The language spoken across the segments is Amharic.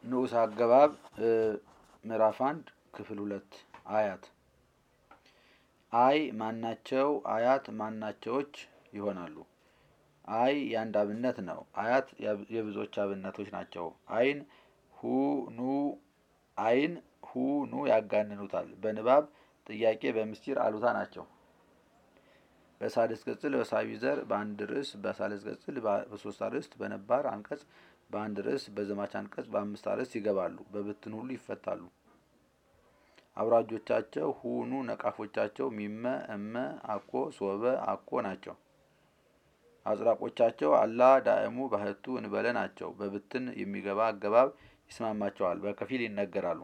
ንዑስ አገባብ ምዕራፍ አንድ ክፍል ሁለት አያት አይ ማናቸው አያት ማናቸዎች ይሆናሉ። አይ የአንድ አብነት ነው። አያት የብዙዎች አብነቶች ናቸው። አይን ሁ ኑ አይን ሁ ኑ ያጋንኑታል። በንባብ ጥያቄ በምስጢር አሉታ ናቸው። በሳልስ ቅጽል በሳቢ ዘር በአንድ ርዕስ በሳልስ ቅጽል በሶስት አርዕስት በነባር አንቀጽ በአንድ ርዕስ በዘማች አንቀጽ በአምስት አርዕስት ይገባሉ። በብትን ሁሉ ይፈታሉ። አውራጆቻቸው ሁኑ ነቃፎቻቸው ሚመ እመ አኮ ሶበ አኮ ናቸው። አጽራቆቻቸው አላ ዳእሙ ባህቱ እንበለ ናቸው። በብትን የሚገባ አገባብ ይስማማቸዋል። በከፊል ይነገራሉ።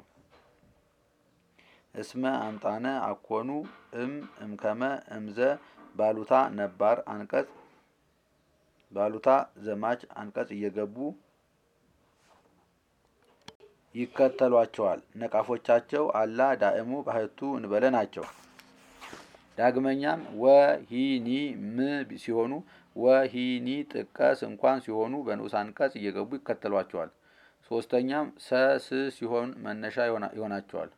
እስመ አምጣነ አኮኑ እም እምከመ እምዘ ባሉታ ነባር አንቀጽ ባሉታ ዘማች አንቀጽ እየገቡ ይከተሏቸዋል። ነቃፎቻቸው አላ ዳእሙ ባህቱ እንበለ ናቸው። ዳግመኛም ወሂኒ ም ሲሆኑ ወሂኒ ጥቀስ እንኳን ሲሆኑ በንዑስ አንቀጽ እየገቡ ይከተሏቸዋል። ሶስተኛም ሰስ ሲሆን መነሻ ይሆናቸዋል።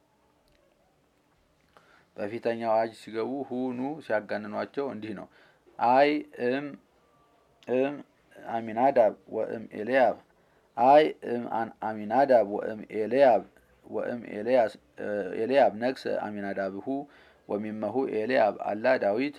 በፊተኛው አዋጅ ሲገቡ ሁኑ ሲያጋንኗቸው እንዲህ ነው። አይ እም እም አሚናዳብ ወእም ኤልያብ አይ እም አሚናዳብ ወእም ኤልያብ ወእም ኤልያብ ነግሰ አሚናዳብሁ ወሚመሁ ኤልያብ አላ ዳዊት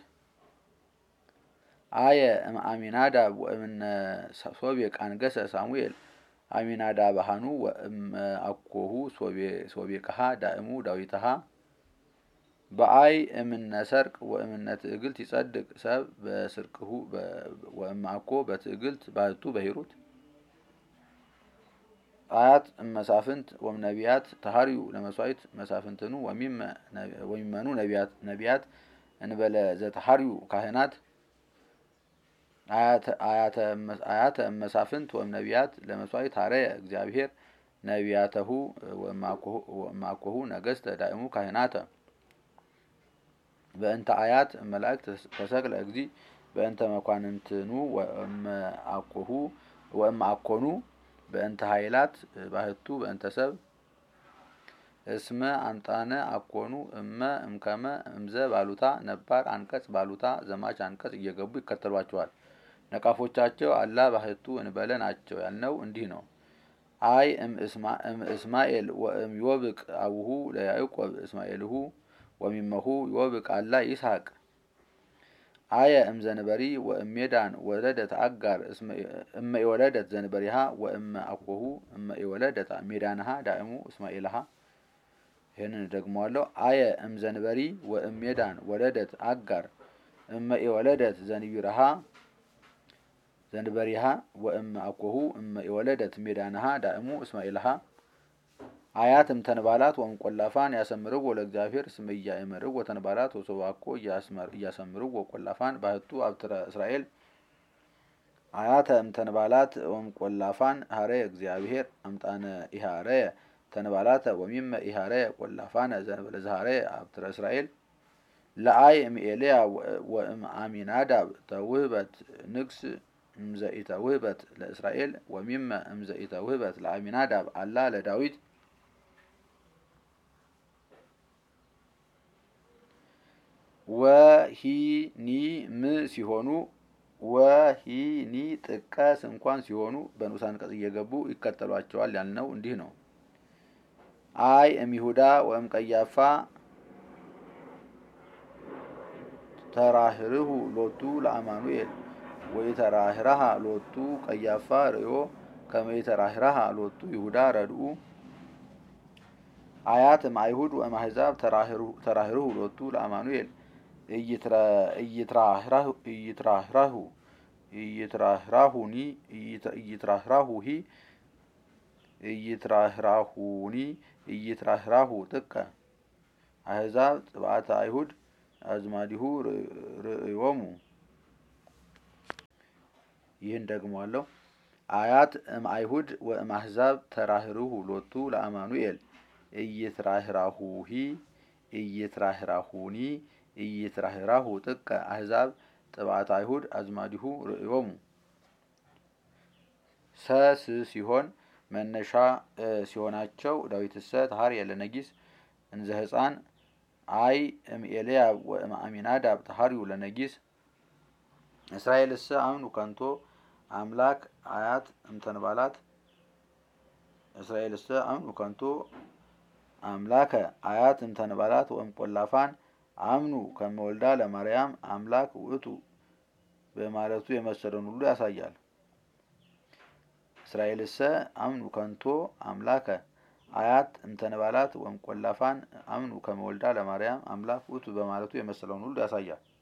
አየ እም አሚናዳብ ወእምነ ሶቤቅ አንገሰ ሳሙኤል አሚናዳብሃኑ ወእም አኮሁ ሶቤቅሃ ዳእሙ ዳዊትሃ በአይ እምነ ሰርቅ ወእምነ ትዕግልት ይጸድቅ ሰብ በስርቅሁ ወእም አኮ በትዕግልት ባህቱ በሂሩት አያት እመሳፍንት ወም ነቢያት ተሃርዩ ለመስዋዕት መሳፍንትኑ ወሚመኑ ነቢያት እንበለ ዘተሃርዩ ካህናት አያተ እመሳፍንት ወም ነቢያት ለመስዋዕት ሀረየ እግዚአብሔር ነቢያተሁ ወማኮሁ ነገስተ ዳእሙ ካህናተ በእንተ አያት መላእክት ተሰቅለ እግዚ በእንተ መኳንንትኑ ወእመአኮሁ ወእመአኮኑ በእንተ ኃይላት ባህቱ በእንተ ሰብ እስመ አምጣነ አኮኑ እመ እምከመ እምዘ ባሉታ ነባር አንቀጽ ባሉታ ዘማች አንቀጽ እየገቡ ይከተሏቸዋል። ነቃፎቻቸው አላ ባህቱ እንበለ ናቸው ያልነው እንዲህ ነው። አይ እም እስማኤል ወእም ዮብቅ አቡሁ ለያዕቆብ እስማኤልሁ ወሚመሁ ዮብቅ አላ ይስሐቅ አየ እም ዘንበሪ ወእም ሜዳን ወለደት አጋር እመ የወለደት ዘንበሪሃ ወእመ አኮሁ እመ የወለደት ሜዳንሃ ዳእሙ እስማኤልሃ ይህንን ደግመዋለሁ። አየ እም ዘንበሪ ወእም ሜዳን ወለደት አጋር እመ የወለደት ዘንቢረሃ ዘንበሪሃ ወእመ አኮሁ እመ የወለደት ሜዳንሃ ዳእሙ እስማኤልሃ አያት እም ተንባላት ወእም ቆላፋን ያሰምርው ለእግዚአብሔር እስመ ኢያእመርው ወተንባላት ወሶባኮ እያሰምርው ወቆላፋን ባህቱ አብትረ እስራኤል አያተ እም ተንባላት ወእም ቆላፋን ሀረየ እግዚአብሔር አምጣነ ኢሃረየ ተንባላተ ወሚመ ኢሃረየ ቆላፋነ ዘንበለ ዘሀረየ አብትረ እስራኤል ለአይ እም ኤልያ ወእም አሚናዳብ ተውህበት ንግስ እምዘኢተ ውህበት ለእስራኤል ወሚመ እምዘኢተ ውህበት ለአሚናዳብ አላ ለዳዊት ወሂኒ ም ሲሆኑ ወሂኒ ጥቀስ እንኳን ሲሆኑ በንዑስ አንቀጽ እየገቡ ይከተሏቸዋል ያልነው እንዲህ ነው። አይ እም ይሁዳ ወእም ቀያፋ ተራህርሁ ሎቱ ለአማኑኤል ወኢተራህራሃ ሎቱ ቀያፋ ርእዮ ከመ ኢተራህራሃ ሎቱ ይሁዳ ረድኡ አያት እም አይሁድ ወእም አሕዛብ ተራህርሁ ሎቱ ለአማኑኤል እይትራህራሁ እይትራህራሁኒ እይትራህራሁሂ እይትራህራሁኒ እይትራህራሁ ጥቀ አሕዛብ ጥብዓተ አይሁድ አዝማዲሁ ርእዮሙ ይህን ደግመዋለሁ። አያት እም አይሁድ ወእም አሕዛብ ተራህርሁ ሎቱ ለአማኑኤል እይትራህራሁሂ እይትራህራሁኒ እይትራህራሁ ጥቀ አሕዛብ ጥብዓተ አይሁድ አዝማዲሁ ርእዮሙ ሰስ ሲሆን መነሻ ሲሆናቸው ዳዊትሰ ተሀርየ ለነጊስ እንዘ ህፃን አይ እምኤልያብ ወእምአሚናዳብ ተሀርዩ ለነጊስ እስራኤልሰ አምኑ ከንቶ አምላክ አያት እምተንባላት እስራኤልሰ አምኑ ከንቶ አምላከ አያት እምተንባላት ወእምቈላፋን አምኑ ከመወልዳ ለማርያም አምላክ ውእቱ በማለቱ የመሰለውን ሁሉ ያሳያል። እስራኤልሰ አምኑ ከንቶ አምላከ አያት እምተንባላት ወእምቈላፋን አምኑ ከመወልዳ ለማርያም አምላክ ውእቱ በማለቱ የመሰለውን ሁሉ ያሳያል።